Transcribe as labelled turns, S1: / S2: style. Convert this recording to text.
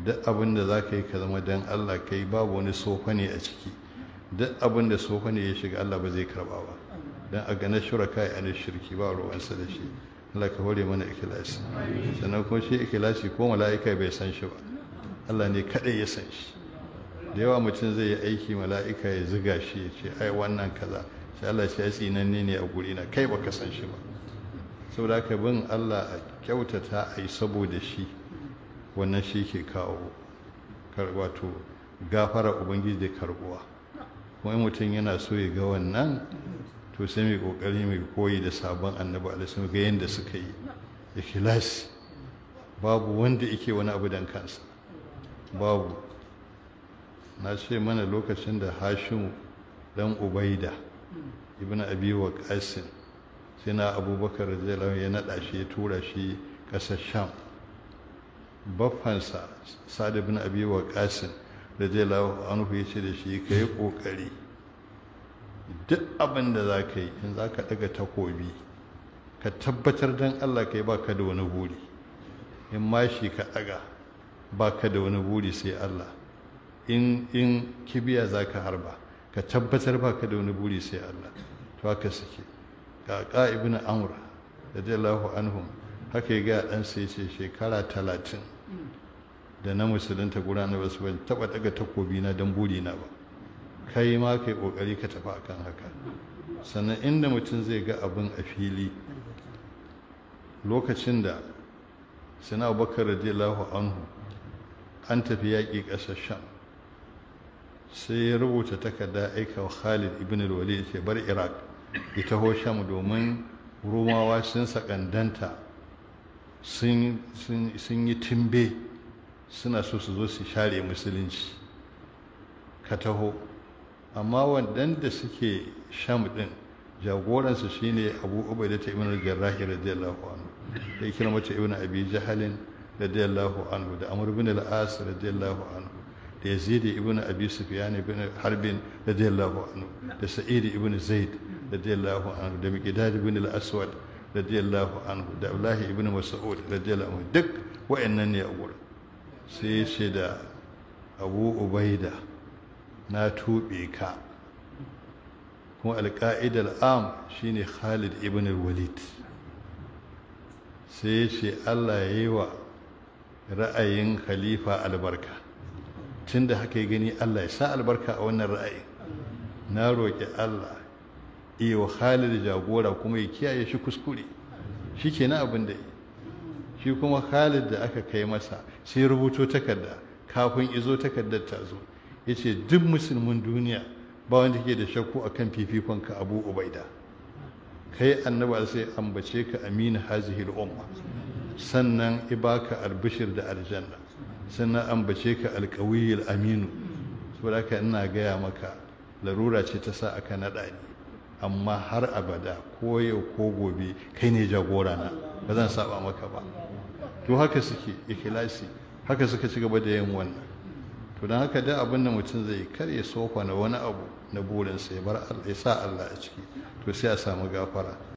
S1: duk abin da za ka yi ka zama don allah ka yi babu wani sofa ne a ciki duk abin da sofa ne ya shiga allah ba zai karba ba don a ganin shuraka ya ne shirki ba ruwansa da shi allah ka hore mana ikilasi sannan kuma shi ikilasi ko mala'ika bai san shi ba allah ne kaɗai ya san shi da yawa mutum zai yi aiki mala'ika ya ziga shi ya ce ai wannan kaza sai allah ce ya tsinanne ne a guri na kai baka san shi ba saboda ka bin allah a kyautata a yi saboda shi wannan shi ke kawo wato gafara ubangiji da karbuwa kuma in mutum yana so ya ga wannan to sai mai kokari mai koyi da sabon annabi alaihi ga yadda suka yi ikhlasi babu wanda yake wani abu dan kansa babu na ce mana lokacin da hashim dan ubaida ibn abi waqasin sai na abubakar radiyallahu ya nada shi ya tura shi kasar sham baffansa sa'ad ibn abi waqasin radiyallahu anhu ya ce da shi kai kokari duk abin da za ka yi in za ka daga takobi ka tabbatar don allah ka yi ba ka da wani buri in mashi ka daga ba ka da wani buri sai allah in in kibiya za ka harba ka tabbatar ba ka da wani buri sai allah to haka suke ga ibn amr radiyallahu anhum haka ya ga ɗansa ya ce shekara talatin da na musulunta guda na basu ban taɓa daga takobi na don buri na ba kai ma kai ƙoƙari ka tafi akan haka sannan inda mutum zai ga abin a fili lokacin da sina bakar radiyallahu anhu an tafi yaƙi ƙasar sham sai ya rubuta takarda aika wa khalid ibn al-walid ce bar iraq ya taho sham domin rumawa sun sakandanta sun yi timbe suna so su zo su share musulunci ka taho amma waɗanda suke sham ɗin jagoransu shine abu ubaida ta ibn al-jarrahi radiyallahu anhu da kira mace ibn abi jahalin radiyallahu anhu da amr ibn al-as radiyallahu anhu da yazid ibn abi sufyan ibn harbin radiyallahu anhu da sa'id ibn zaid radiyallahu anhu da miqdad ibn al-aswad radiyallahu anhu da abdullahi ibn mas'ud radiyallahu anhu duk wa'annan ne a gurin sai ce da abu ubaida na tuɓe ka kuma alƙa'idar am shine khalid ibn walid sai ya ce allah ya yi wa ra'ayin khalifa albarka tun da haka ya gani allah ya sa albarka a wannan ra'ayin na roƙi allah iya wa khalid jagora kuma ya kiyaye shi kuskure shi ke na abin da yi shi kuma khalid da aka kai masa sai rubuto takarda kafin izo takardar ta zo ya ce duk musulmin duniya ba wanda ke da shakku a kan fifikonka abu ubaida kai annaba sai ambace ka amina hazihil umma sannan ibaka albishir da aljanna sannan ambace ka alkawiyil aminu saboda haka ina gaya maka larura ce ta sa aka naɗa ni amma har abada ko yau ko gobe kai ne jagora na ba zan saba maka ba to haka suke ikhlasi haka suka ci gaba da yin wannan to don haka da abin da mutum zai kar ya sofa na wani abu na burinsa ya bar Allah ya sa Allah a ciki to sai a samu gafara